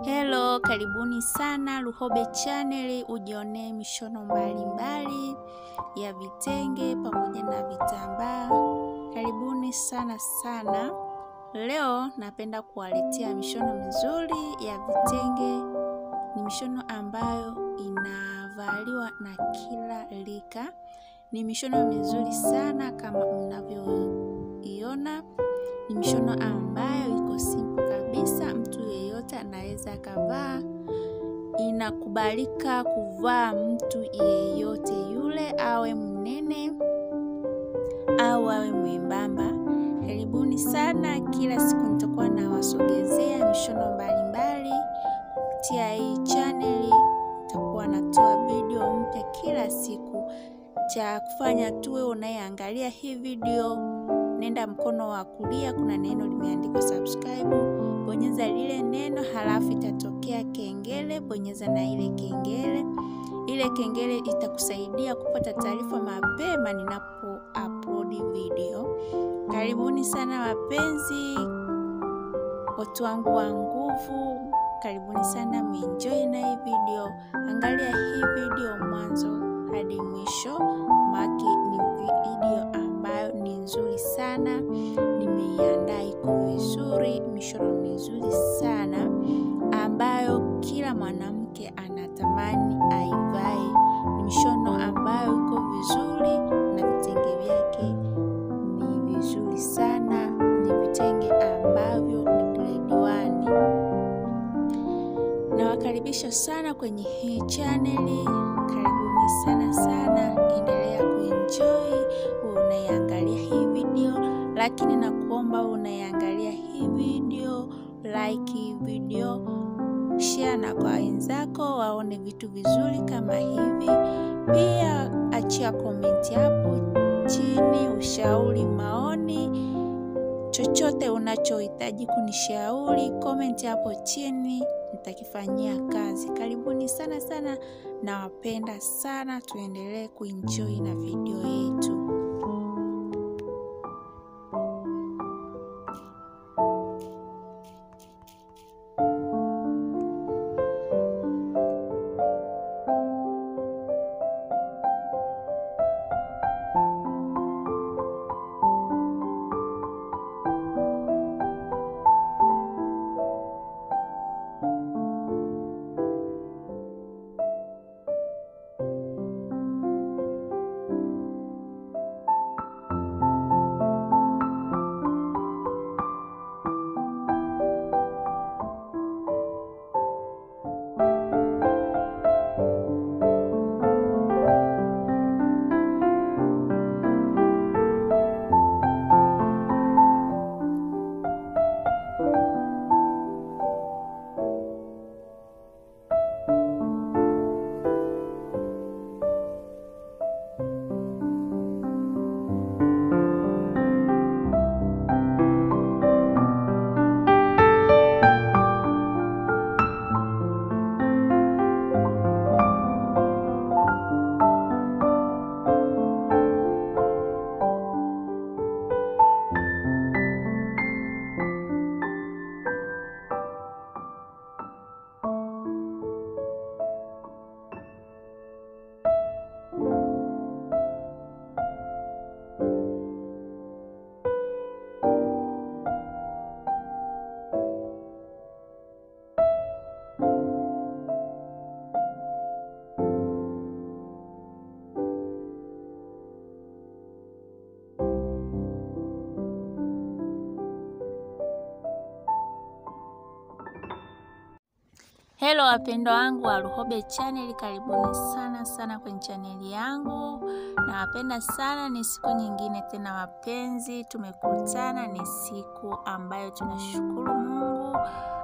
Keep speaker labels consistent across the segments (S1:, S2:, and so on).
S1: Hello, karibuni sana Luhobe Channel, ujionee mishono mbalimbali ya vitenge pamoja na vitambaa. Karibuni sana sana. Leo napenda kuwaletea mishono mizuri ya vitenge. Ni mishono ambayo inavaliwa na kila rika. Ni mishono mizuri sana kama mnavyoiona. Ni mishono ambayo iko simple kabisa, mtu yeyote anaweza akavaa. Inakubalika kuvaa mtu yeyote yule, awe mnene au awe mwembamba. Karibuni sana. Kila siku nitakuwa nawasogezea mishono mbalimbali kupitia hii chaneli. Nitakuwa natoa video mpya kila siku. Cha kufanya tuwe unayeangalia hii video nenda mkono wa kulia, kuna neno limeandikwa subscribe, bonyeza lile neno, halafu itatokea kengele, bonyeza na ile kengele. Ile kengele itakusaidia kupata taarifa mapema ninapo upload video. Karibuni sana wapenzi, watu wangu wa nguvu, karibuni sana, mwenjoy na hii video. Angalia hii video mwanzo hadi mwisho, maki ni video ambayo ni nzuri sana, nimeiandaa iko vizuri, mishono mizuri sana ambayo kila mwanamke anatamani aivae. Ni mishono ambayo iko vizuri na vitenge vyake ni vizuri sana, ni vitenge ambavyo ni grade one. Nawakaribisha sana kwenye hii chaneli, karibuni sana sana, endelea kuenjoy unaiangalia hii video, lakini nakuomba unaiangalia hii video, like hii video, share na kwa wenzako waone vitu vizuri kama hivi. Pia achia komenti hapo chini, ushauri, maoni, chochote unachohitaji kunishauri, komenti hapo chini, nitakifanyia kazi. Karibuni sana sana, nawapenda sana, tuendelee kuenjoy na video yetu. Hello wapendwa wangu wa Luhobe Channel, karibuni sana sana kwenye chaneli yangu. Nawapenda sana, ni siku nyingine tena wapenzi, tumekutana. Ni siku ambayo tunashukuru Mungu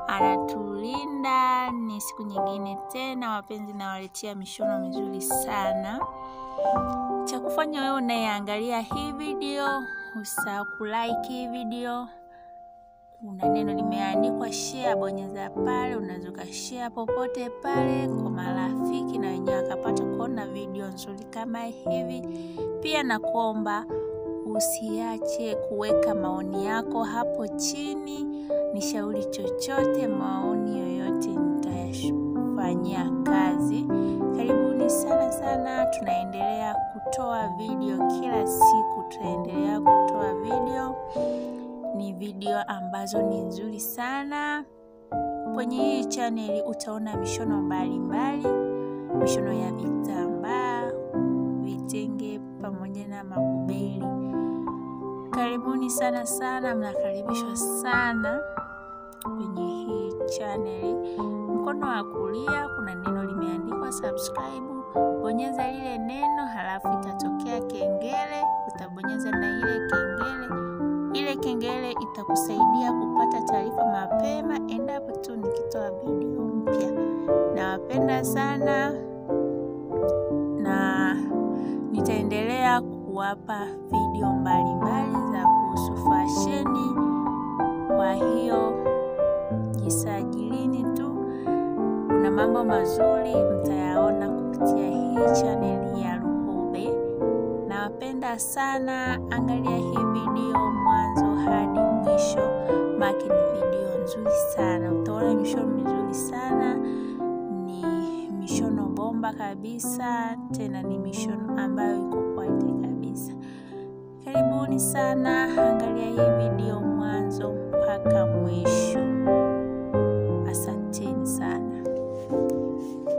S1: anatulinda. Ni siku nyingine tena wapenzi, nawaletea mishono mizuri sana. Cha kufanya wewe unayeangalia hii video, usahau kulike hii video kuna neno limeandikwa share, bonyeza pale. Unaweza ukashare popote pale kwa marafiki na wenyewe wakapata kuona video nzuri kama hivi. Pia nakuomba usiache kuweka maoni yako hapo chini, nishauri chochote, maoni yoyote tunafanyia kazi. Karibuni sana sana, tunaendelea kutoa video kila siku, tunaendelea kutoa video. Ni video ambazo ni nzuri sana. Kwenye hii chaneli utaona mishono mbalimbali, mishono ya vitambaa, vitenge pamoja na makubeli. Karibuni sana sana, mnakaribishwa sana kwenye hii chaneli. Mkono wa kulia kuna neno limeandikwa subscribe, bonyeza lile neno, halafu itatokea kengele, utabonyeza na ile kengele. Ile kengele itakusaidia kupata taarifa mapema endapo tu nikitoa video mpya. Nawapenda sana na nitaendelea kuwapa video mbalimbali za kuhusu fasheni. Kwa hiyo jisajilini tu, kuna mambo mazuri mtayaona kupitia hii chaneli ya Luhube. Nawapenda sana, angalia hii video mwanzo hadi mwisho, maki ni video nzuri sana, utaona mishono mizuri sana, ni mishono bomba kabisa, tena ni mishono ambayo iko quality kabisa. Karibuni sana, angalia hii video mwanzo mpaka mwisho.